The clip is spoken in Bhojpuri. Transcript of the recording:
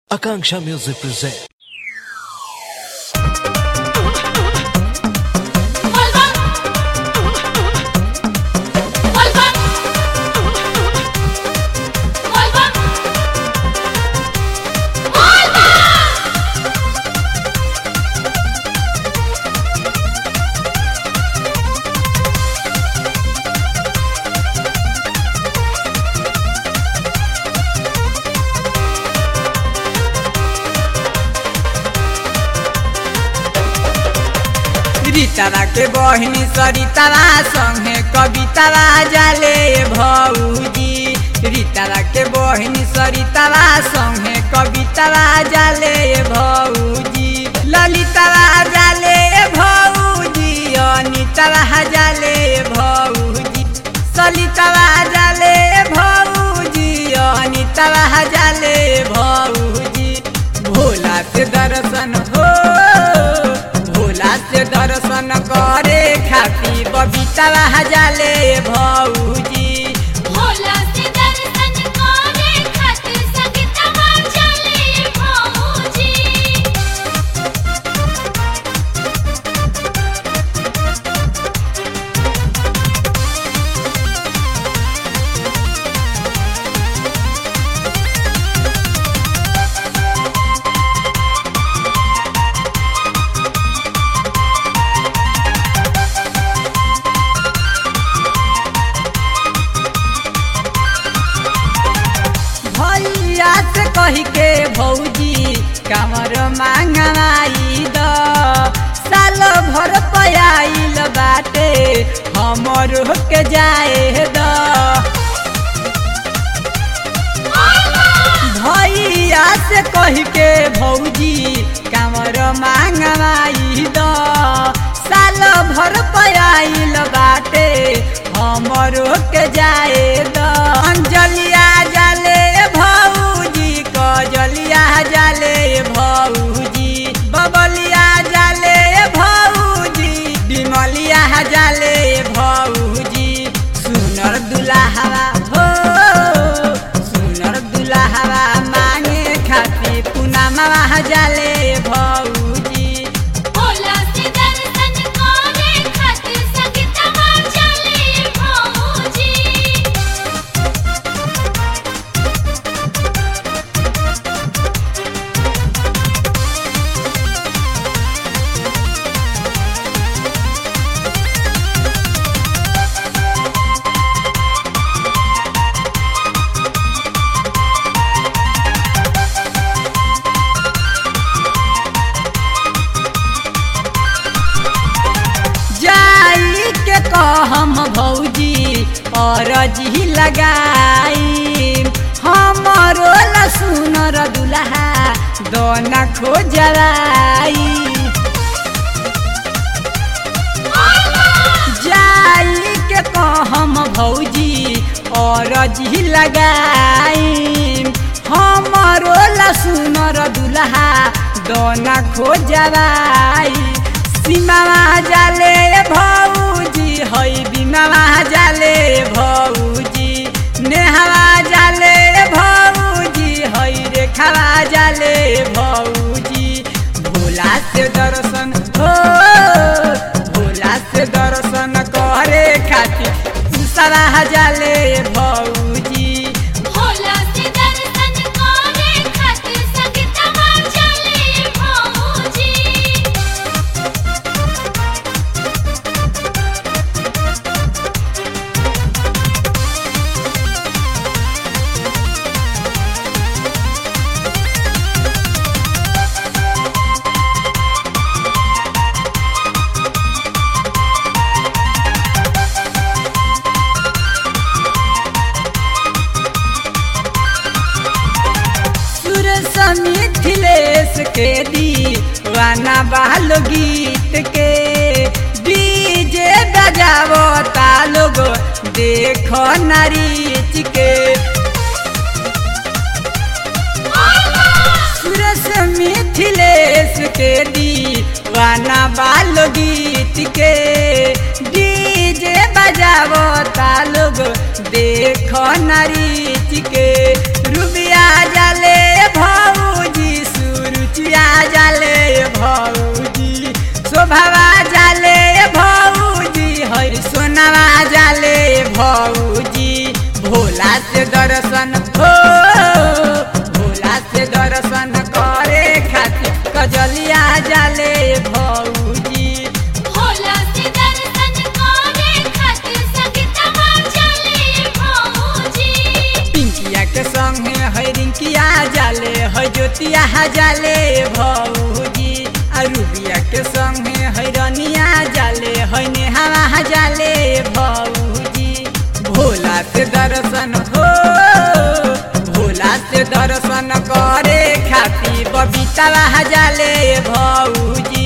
Akanksha Music presents. Volvan. Volvan. Volvan. रीतारा के बहिनी सरितारा संगे कवितारा जाले भौजी रीतारा के बहिनी सरितारा संगे कवितारा जाले भौजी ललितारा जाले भौजी अनितारा जाले भौजी सलितारा जाले भौजी अनितारा जाले भौजी भोला से दर्शन हो भोला से दर्शन करे खाती बबीता जाले भौजी भोला से दर्शन करे खातिर संगीतवा चले भौजी भैया से कही के भौजी कमर मांगवाई द साल भर पयाइल बाटे हमर के जाए द भैया से कही के भौजी कमर मांगवाई द साल भर पयाइल बाटे हमर के जाए द अंजलिया जाले भौजी कजलिया जाले भौजी बबलिया जाले भौजी बिमलिया जाले भौजी सुनर दुल्हा हो सुनर दुल्हा मांगे खाती पुनमवा जाले भौजी भोला से दर्शन करे खातिर संगीतवा चले भौजी जाई के कहम भौजी और जी लगाई हमरो ला सुनर दुल्हा दोना खोजराई जाई के कहम भौजी और जी लगाई हमरो ला सुनर दुल्हा दोना खोजराई सीमावा जाले भौजी हई बिमावा जाले भौजी नेहवा जाले भौजी हई रेखावा जाले भौजी भोला से दर्शन हो भोला से दर्शन करे खातिर सारा जाले भौजी भोला से दर्शन करे खातिर संगीतवा चले भौजी सुरस मिथिलेश के दीवाना बाल गीत के डीजे बजावो ता लोग देखो नारीच के सुरस मिथिलेश के दीवाना बाल गीत के डीजे बजावो ता लोग देखो नारीच के रुबिया जाले भौजी भौजी भोला से दर्शन हो भोला से दर्शन करे खातिर कजलिया जाले भौजी भोला से दर्शन करे खातिर संगीतवा चले भौजी पिंकिया के संगे है रिंकिया जाले है ज्योतिया जाले भौजी आ रूबिया के संगे है रनिया जाले है नेहावा जाले भौजी भोला से दर्शन हो भोला से दर्शन करे खातिर बबीता जाले भौजी